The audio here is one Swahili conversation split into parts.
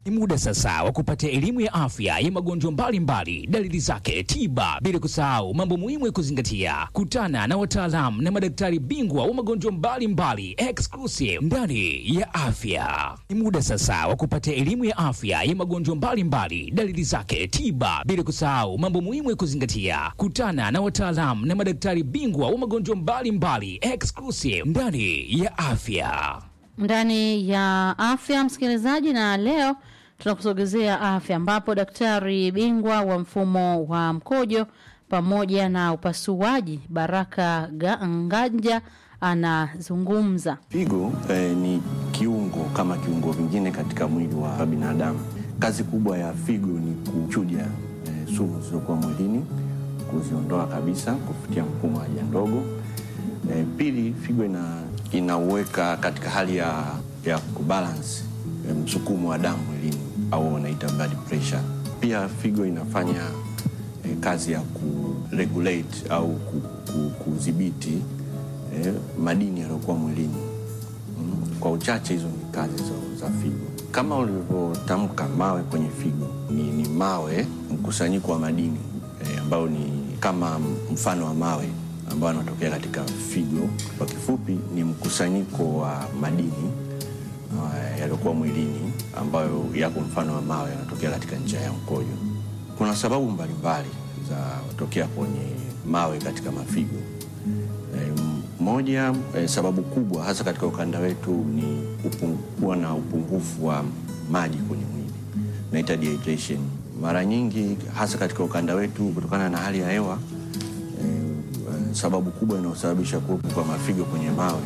Ni muda sasa wa kupata elimu ya afya ya magonjwa mbalimbali, dalili zake, tiba, bila kusahau mambo muhimu ya kuzingatia. Kutana na wataalamu na madaktari bingwa wa magonjwa mbalimbali exclusive ndani ya afya. Ni muda sasa wa kupata elimu ya afya ya magonjwa mbalimbali, dalili zake, tiba, bila kusahau mambo muhimu ya kuzingatia. Kutana na wataalamu na madaktari bingwa wa magonjwa mbalimbali exclusive ndani ya afya. ndani ya afya msikilizaji, na leo tunakusogezea afya, ambapo daktari bingwa wa mfumo wa mkojo pamoja na upasuaji Baraka Ga- Nganja anazungumza. Figo eh, ni kiungo kama kiungo vingine katika mwili wa binadamu. Kazi kubwa ya figo ni kuchuja eh, sumu zilizokuwa mwilini, kuziondoa kabisa kupitia mfumo wa haja ndogo. Eh, pili, figo ina inauweka katika hali ya, ya kubalance eh, msukumo wa damu mwilini au wanaita blood pressure. Pia figo inafanya eh, kazi ya kuregulate au ku- ku- kudhibiti eh, madini yaliyokuwa mwilini. Mm, Kwa uchache hizo ni kazi za, za figo. Kama ulivyotamka, mawe kwenye figo ni, ni mawe mkusanyiko wa madini eh, ambayo ni kama mfano wa mawe ambayo yanatokea katika figo. Kwa kifupi, ni mkusanyiko wa madini uh, yaliyokuwa mwilini ambayo yako mfano wa mawe yanatokea katika njia ya mkojo. Kuna sababu mbalimbali za kutokea kwenye mawe katika mafigo. Eh, moja eh, sababu kubwa hasa katika ukanda wetu ni upung- kuwa na upungufu wa maji kwenye mwili naita dehydration. Mara nyingi hasa katika ukanda wetu kutokana na hali ya hewa eh, eh, sababu kubwa inayosababisha kuwepo kwa mafigo kwenye mawe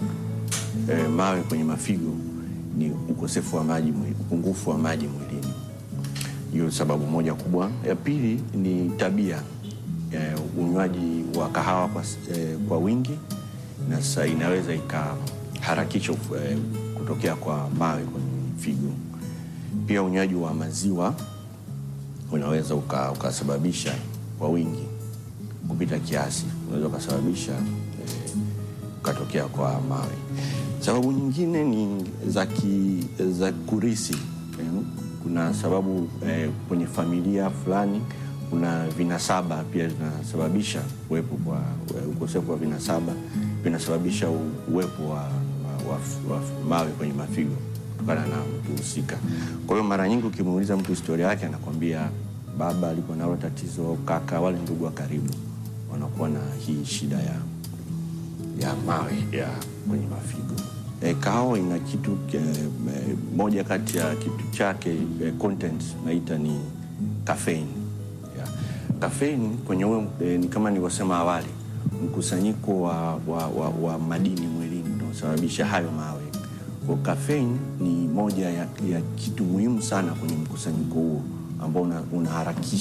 eh, mawe kwenye mafigo ni ukosefu wa maji, mwi- upungufu wa maji mwilini. Hiyo sababu moja kubwa. Ya pili ni tabia eh, unywaji wa kahawa kwa, s- eh, kwa wingi na sasa inaweza ikaharakisha uf- eh, kutokea kwa mawe kwenye figo. Pia unywaji wa maziwa unaweza uka- ukasababisha kwa wingi kupita kiasi, unaweza ukasababisha eh, ukatokea kwa mawe. Sababu nyingine ni za, ki, za kurisi eh, kuna sababu eh, kwenye familia fulani kuna vinasaba pia vinasababisha uwepo kwa eh, ukosefu wa vinasaba vinasababisha u- uwepo wa, wa, wa, wa mawe kwenye mafigo kutokana na mtu husika. Kwa hiyo mara nyingi ukimuuliza mtu historia yake anakwambia baba alikuwa nalo tatizo, kaka, wale ndugu wa karibu wanakuwa na hii shida ya ya mawe ya kwenye mafigo. E, kahawa ina kitu e, e, moja kati ya kitu chake e, content naita ni caffeine. Yeah. Caffeine kwenye huo e, ni kama nilivyosema awali, mkusanyiko wa, wa, wa, wa madini mwilini unaosababisha hayo mawe. Kwa caffeine ni moja ya, ya kitu muhimu sana kwenye mkusanyiko huo ambao una- unaharakisha